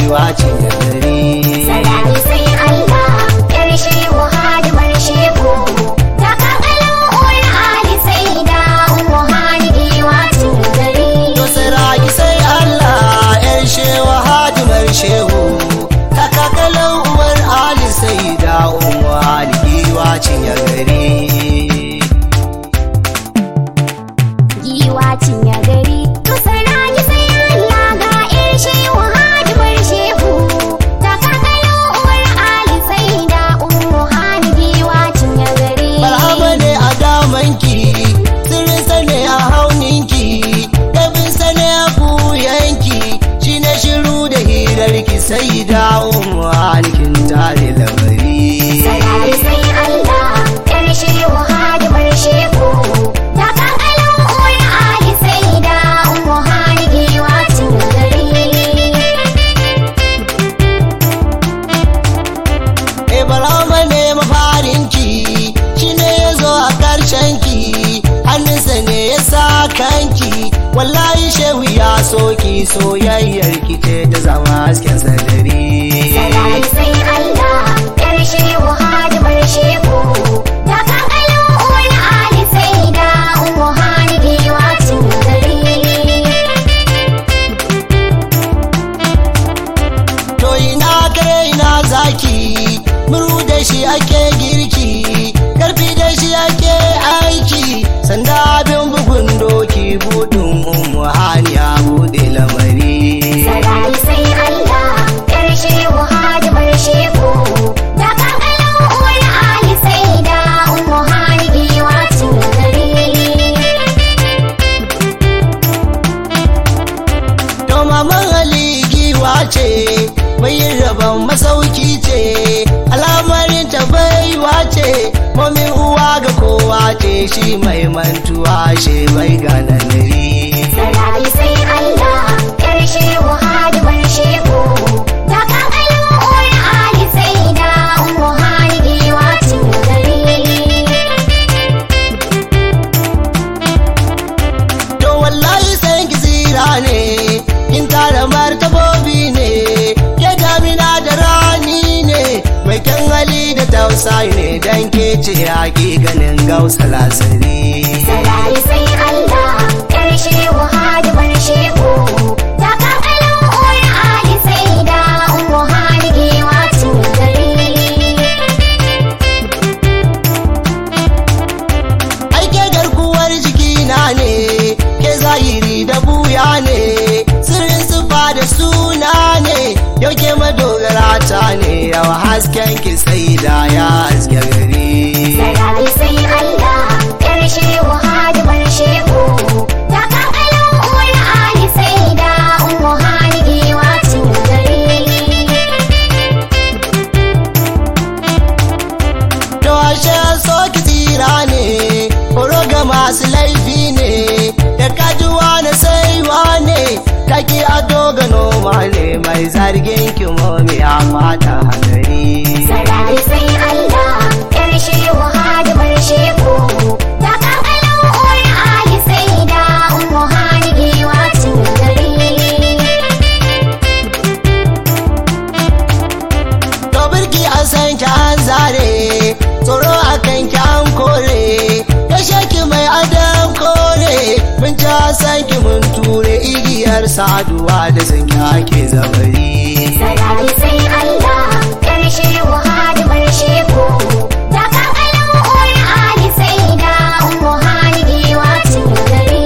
giwa ce da gari Sarari sai Allah, ƙarshe hadimar shehu. Ta kakalin uwar Ali sai da umu giwa cin gari. to saraki sai Allah yan shewa hadimar shehu kakakalan uwar ali sai da umu ali giwa ce da gari Giwa cinye gari. To sarari sai Allah ga ƴar shehu hadimar shehu. Ta kakalin uwar Ali sai da umu giwa cinye gari. Marhaba ne a damanki, sirrin sane a hauninki, ɗabin sane a buyanki, shi na shiru da hirarki sai dawo mu halikin tare lamari. Sarari sai Allah, ƙarshe hadimar shehu. Ta kakalin uwar Ali sai da umu giwa cin gari. E barama ne mafarinki, shi ne ya zo a ƙarshenki, hannunsa ne ya sa kanki, wallahi shehu ya soki soyayyarki ce ta zama hasken sadari. Sarari sai Allah, ƙarshe hadimar shehu. Ta kakalin uwar Ali sai da umu giwa cin gari. To ina kare ina zaki, muru da shi ake girki, karfi da shi ake aiki, sanda abin bugun doki budin umu haniya bude lamari. Sarari sai Allah, ƙarshe hadimar shehu. Ta kakalin uwar Ali sai da umu giwa cin gari. To maman Ali giwa ce, mai yin rabon masauki ce, alamarin ta baiwa ce, mamin uwa ga kowa ce, shi mai mantuwa she bai gananari. Sarari sai Allah, ƙarshe hadimar shehu. Ta kakalin uwar Ali sai da umu giwa cin gari. To wallahi sai ki tsira ne, in tara martabobi ne, ke damina da rani ne, mai kyan hali da tausayi ne dan ke ce ganin gausa lasari. Sarari sai Allah, ƙarshe hadimar shehu. Ta kakalin uwar Ali sai da umu giwa cin gari. Aike garkuwar jikina ne, ke zahiri da buya ne, sirrin sufa da suna ne, yau ke madogara ta ne, yau hasken ki sai da ya haske gari. Sarari sai Allah, ƙarshe hadimar shehu. Ta kakalin uwar Ali sai da umu giwa cin gari. To ashe so ki tsira ne, horo ga masu laifi ne, da kajuwa na saiwa ne, kaki ado ga noma ne, mai zargin ki momi a fata hadari. Sarari sai Allah, ƙarshe hadimar shehu. Ta kakalin uwar Ali sai da umu giwa cin gari. To birki an san ki an zare, tsoro a kan ki an kore, kashe ki mai adam kore, mun ci san ki mun ture igiyar saduwa da sun ki ake zabari. Sarari sai Allah, ƙarshe hadimar shehu. Ta kakalin uwar Ali sai da umu giwa cin gari.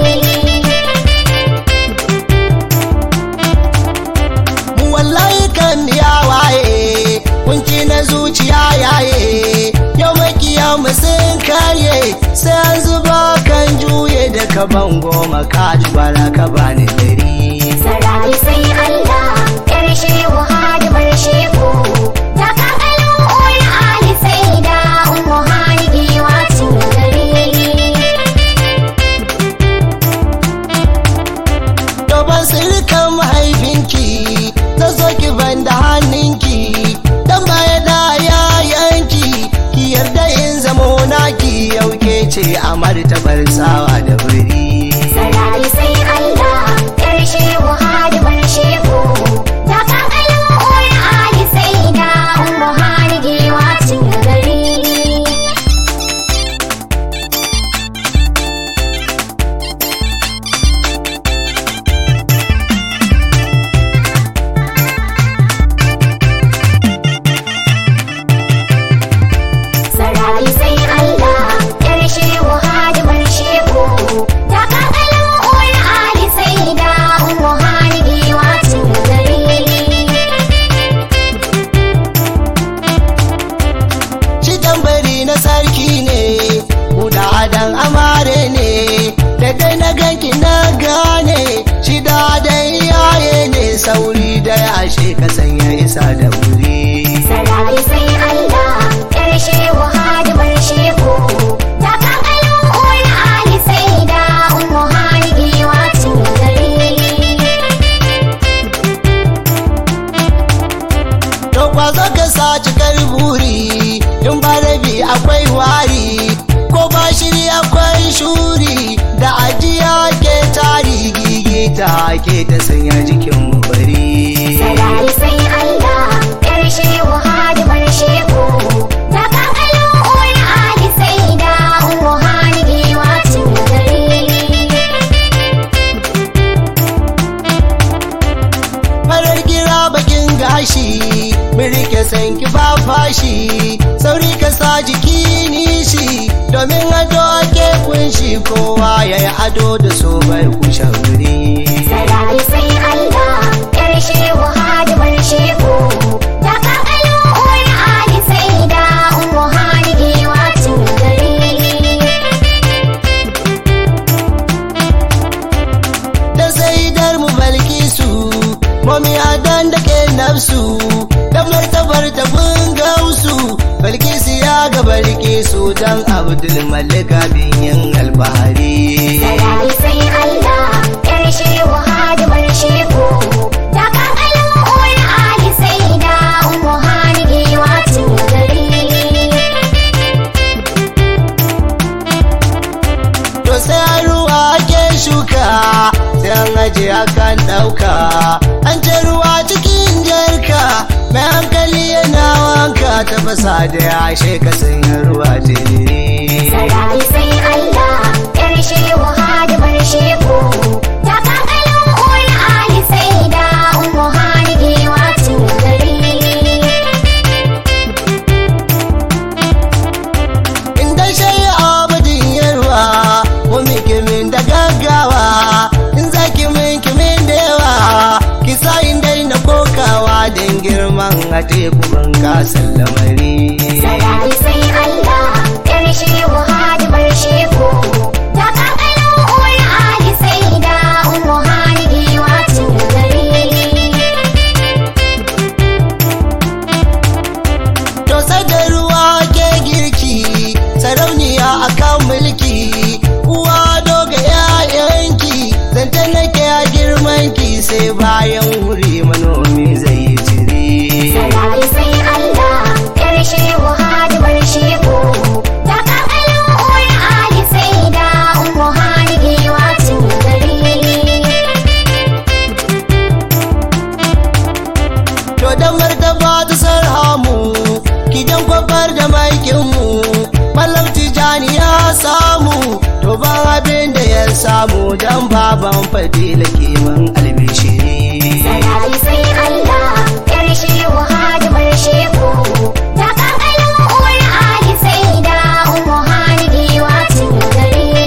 Mu wallahi kan ya waye, kunci na zuciya yaye, yau makiya mu sun karye, sai an zuba kan juye da ka bango maka bara ka bani dari. Sarari sai Allah, ƙarshe hadimar shehu. Ta kakalin uwar Ali sai da umu giwa cin gari. Doban sirkan mahaifinki, ta zo ki ban da hannunki, dan baya da yayanki, ki yarda in zamo naki yauke ce a martabar sawa da biri. Sarari sai Allah, ƙarshe hadimar shehu. Ta kakalin isa da wuri Sarari sai Allah, ‘yar shehu hadimar shehu. Ta kakalo uwar Ali sai da umu hari giwa cin gari. to kwazo ka sa cikar buri in ba rabi akwai wari ko ba shiri akwai shuri da ajiya ke tari gigita ke ta sanya jikin mu bari Sarari sai Allah, ‘yar shehu hadimar shehu. Ta kakalo uwar Ali sai da umu hari giwa cin gari. farar gira bakin gashi mun rike sanki ba fashi sauri ka sa jiki nishi domin ado ke kunshi kowa ya yi ado da so bai kushe wuri Sarari sai Allah, ‘yar shehu hadimar shehu. Ta kakalo uwar Ali sai da umu hari giwa cin gari. da saidar mu balkisu mami adan da ke nafsu da martabar da mun gausu balkisu ya ga balkisu dan abdul malika bin yin albahari Sarari sai Allah, ‘yar shehu hadimar shehu. Ta kakalo uwar Ali sai da umu hari giwa cin gari. to sai ruwa ke shuka sai an aje akan ɗauka an ce ruwa cikin jarka mai hankali yana wanka tafasa da yashe ka sanya ruwa jini Sarari sai Allah, ‘yar shehu hadimar shehu. Ta kakalo uwar Ali sai da umu hari giwa cin gari. inda shayi abadin yarwa mu min da gaggawa in za ki min kimin da yawa ki sa in daina kokawa don girman a teku ban kasan lamari Sarari sai Allah, ‘yar shehu hadimar shehu. Ta kakalo uwar Ali sai da umu hari giwa cin gari. to da ruwa ke girki sarauniya akan mulki uwa doga yayanki zanta nake a girmanki sai bayan wuri manomi zai yi ciri Sarari sai Allah, ‘yar shehu hadimar shehu. Ta kakalo uwar Ali sai da umu hari giwa cin gari. To da martaba ta sarhamu kidan kwabar da maikinmu Malam Tijani ya samu to ban abin da ya samu dan baban fadila kiman albishiri Sarari sai Allah, ‘yar shehu hadimar shehu. Ta kakalo uwar Ali sai da umu hari giwa cin gari.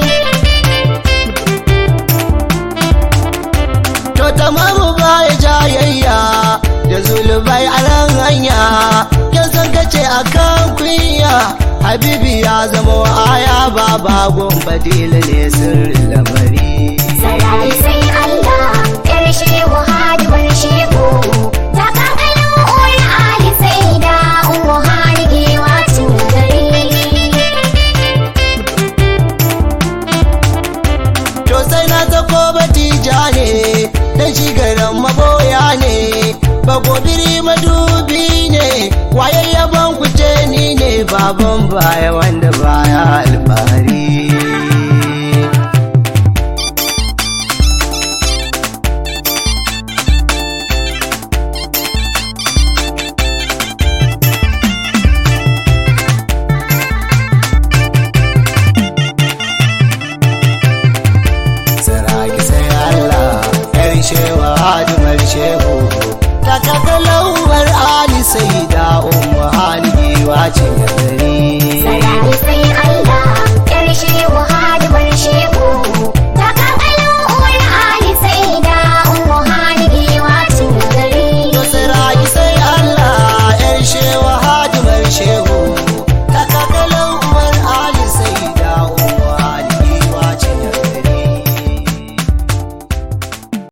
To tamamu baya jayayya da zulubai a ran hanya Yan san kace akan kunya Habibi ya zama aya baba gon fadila ne sirrin lamari Sarari sai Allah, ‘yar shehu hadimar shehu. Ta kakalo uwar Ali sai da umu hari giwa cin gari. To sai na zako batija ne, dan shi garin maboya ne, bagobiri madubi ne, waye yaban kuce ni ne baban baya wanda baya alfahari. Saraki sai Allah, ‘yar shewa hadimar shehu, ta kakalauwar Ali sai da umu hali giwa ce